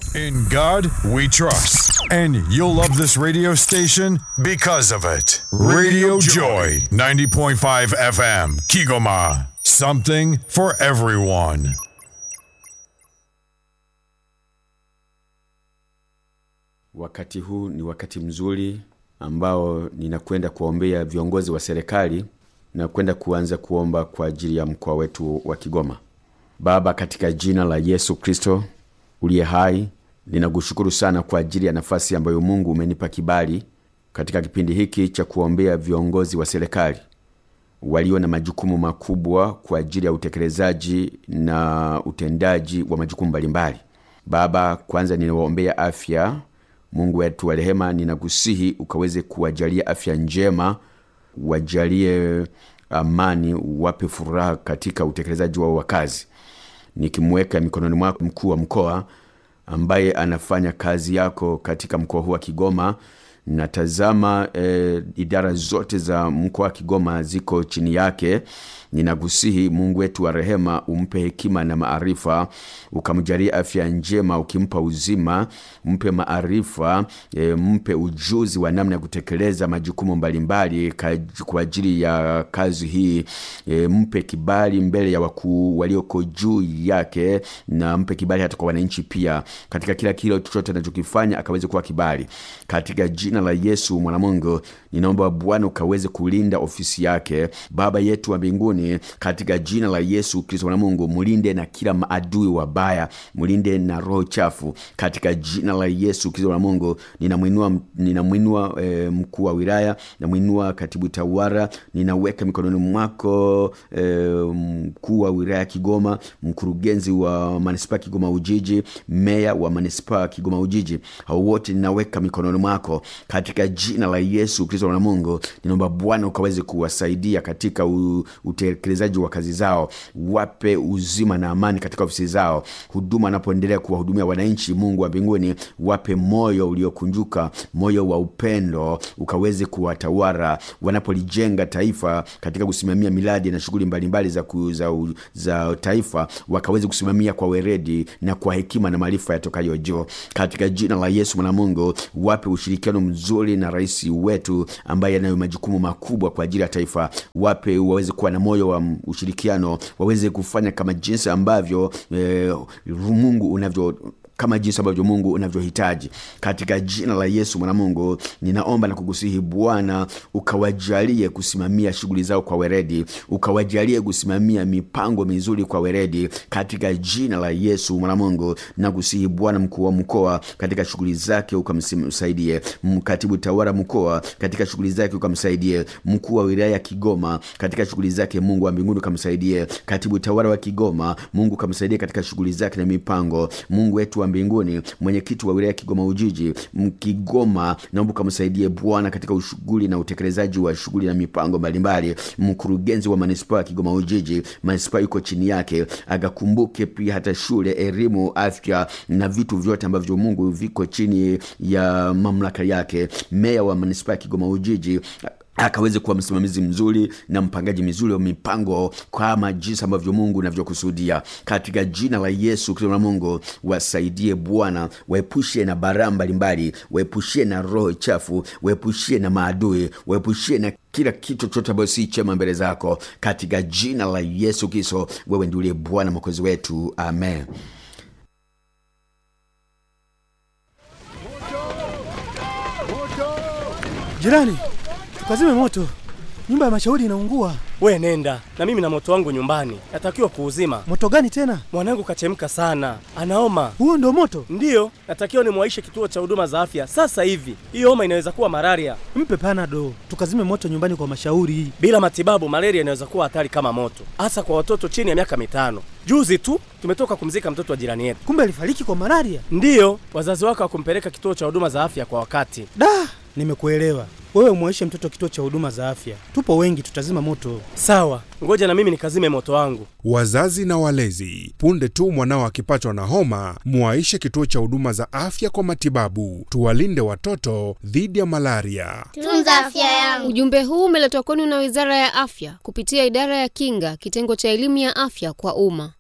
In God we trust. And you'll love this radio station because of it. Radio Joy, 90.5 FM, Kigoma. Something for everyone. Wakati huu ni wakati mzuri ambao ninakwenda kuwaombea viongozi wa serikali na kwenda kuanza kuomba kwa ajili ya mkoa wetu wa Kigoma. Baba, katika jina la Yesu Kristo uliye hai, ninakushukuru sana kwa ajili ya nafasi ambayo Mungu umenipa kibali katika kipindi hiki cha kuwaombea viongozi wa serikali walio na majukumu makubwa kwa ajili ya utekelezaji na utendaji wa majukumu mbalimbali. Baba, kwanza ninawaombea afya. Mungu wetu wa rehema, ninakusihi ukaweze kuwajalia afya njema, wajalie amani, wape furaha katika utekelezaji wao wa kazi, nikimweka mikononi mwako mkuu wa mkoa ambaye anafanya kazi yako katika mkoa huu wa Kigoma. Natazama eh, idara zote za mkoa wa Kigoma ziko chini yake. Ninakusihi Mungu wetu wa rehema, umpe hekima na maarifa, ukamjalia afya njema, ukimpa uzima, mpe maarifa e, mpe ujuzi wa namna ya kutekeleza majukumu mbalimbali ka- kwa ajili ya kazi hii e, mpe kibali mbele ya wakuu walioko juu yake, na mpe kibali hata kwa wananchi pia, katika kila kile chochote anachokifanya akaweze kuwa kibali, katika jina la Yesu mwanamungu. Ninaomba Bwana ukaweze kulinda ofisi yake, Baba yetu wa mbinguni, katika jina la Yesu Kristo mwana Mungu, mulinde na kila maadui wabaya, mulinde na roho chafu, katika jina la Yesu Kristo mwana Mungu. Ninamwinua ninamwinua e, mkuu wa wilaya, namwinua katibu tawara, ninaweka mikononi mwako e, mkuu wa wilaya Kigoma, mkurugenzi wa manispaa Kigoma Ujiji, meya wa manispaa Kigoma Ujiji, hao wote ninaweka mikononi mwako katika jina la Yesu Kristo mwana Mungu. Ninaomba Bwana ukaweze kuwasaidia katika u, utekelezaji wa kazi zao, wape uzima na amani katika ofisi zao, huduma wanapoendelea kuwahudumia wananchi. Mungu wa mbinguni, wape moyo uliokunjuka, moyo wa upendo, ukaweze kuwatawala wanapolijenga taifa katika kusimamia miradi na shughuli mbalimbali za, ku- za, u- za taifa, wakaweze kusimamia kwa weredi na kwa hekima na maarifa yatokayo juu, katika jina la Yesu mwana Mungu. Wape ushirikiano mzuri na rais wetu ambaye anayo majukumu makubwa kwa ajili ya taifa, wape waweze kuwa na moyo wa ushirikiano, waweze kufanya kama jinsi ambavyo eh, Mungu unavyo kama jinsi ambavyo Mungu unavyohitaji katika jina la Yesu mwana Mungu, ninaomba na kukusihi Bwana, ukawajalie kusimamia shughuli zao kwa weredi, ukawajalie kusimamia mipango mizuri kwa weredi katika jina la Yesu mwana Mungu. Nakusihi Bwana, mkuu wa mkoa katika shughuli zake ukamsaidie, mkatibu tawala mkoa katika shughuli zake ukamsaidie, mkuu wa wilaya ya Kigoma katika shughuli zake, Mungu wa mbinguni ukamsaidie, katibu tawala wa Kigoma, Mungu ukamsaidie katika shughuli zake na mipango, Mungu wetu wa mbinguni, mwenyekiti wa wilaya ya Kigoma Ujiji, Mkigoma, naomba ukamsaidie Bwana katika ushughuli na utekelezaji wa shughuli na mipango mbalimbali. Mkurugenzi wa manispaa ya Kigoma Ujiji, manispaa yuko chini yake, agakumbuke pia hata shule, elimu, afya na vitu vyote ambavyo Mungu viko chini ya mamlaka yake. Meya wa manispaa ya Kigoma Ujiji akaweze kuwa msimamizi mzuri na mpangaji mzuri wa mipango kama jinsi ambavyo Mungu unavyokusudia katika jina la Yesu Kristo na Mungu, wasaidie Bwana, waepushie na baraa mbalimbali, waepushie na roho chafu, waepushie na maadui, waepushie na kila kitu chochote ambayo si chema mbele zako, katika jina la Yesu Kristo. Wewe ndiye Bwana mwokozi wetu, amen. Jirani, tukazime moto, nyumba ya mashauri inaungua. We nenda na mimi na moto wangu nyumbani, natakiwa kuuzima. Moto gani tena? Mwanangu kachemka sana, anaoma. Huo ndo moto? Ndiyo, natakiwa nimwaishe kituo cha huduma za afya sasa hivi. Hiyo homa inaweza kuwa malaria. Mpe panado, tukazime moto nyumbani kwa mashauri. Bila matibabu, malaria inaweza kuwa hatari kama moto, hasa kwa watoto chini ya miaka mitano. Juzi tu tumetoka kumzika mtoto wa jirani yetu. Kumbe alifariki kwa malaria. Ndiyo, wazazi wake hawakumpeleka kituo cha huduma za afya kwa wakati. Da, nimekuelewa. Wewe umwaishe mtoto kituo cha huduma za afya, tupo wengi, tutazima moto. Sawa, ngoja na mimi nikazime moto wangu. Wazazi na walezi, punde tu mwanao akipatwa na homa, muwaishe kituo cha huduma za afya kwa matibabu. Tuwalinde watoto dhidi ya malaria. Tunza afya yangu. Ujumbe huu umeletwa kwenu na Wizara ya Afya kupitia Idara ya Kinga, kitengo cha elimu ya afya kwa umma.